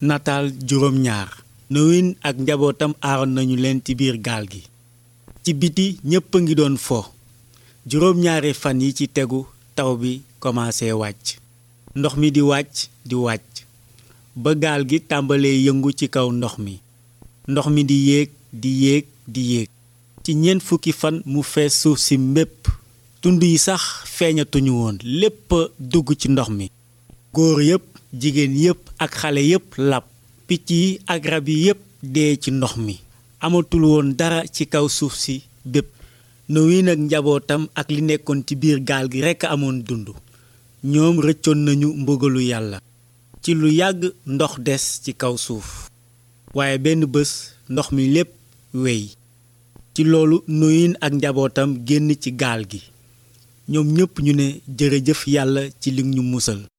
nataal juróom ñaar nowin ak njabootam aaroon nañu leen ci biir gaal gi ci biti ñépp a ngi doon fo juróom ñaari fan yi ci tegu taw bi commencé wàcc ndox mi di wàcc di wàcc ba gaal gi tàmbalee yëngu ci kaw ndox mi ndox mi di yéeg di yéeg di yéeg ci ñeent fukki fan mu fees suuf si mépp tund yi sax feeñatuñu woon lépp dugg ci ndox mi góor yépp jigéen yépp ak xale yépp lab picc yi ak rab yi yépp dee ci ndox mi amatul woon dara ci kaw suuf si bépp Noyin ak njabootam ak li nekkoon ci biir gaal gi rekk amoon dund ñoom rëccoon nañu mbugalu yàlla ci lu yàgg ndox des ci kaw suuf waaye benn bés ndox mi lépp wey ci loolu Noyin ak njabootam génn ci gaal gi ñoom ñépp ñu ne jërëjëf yàlla ci li ñu musal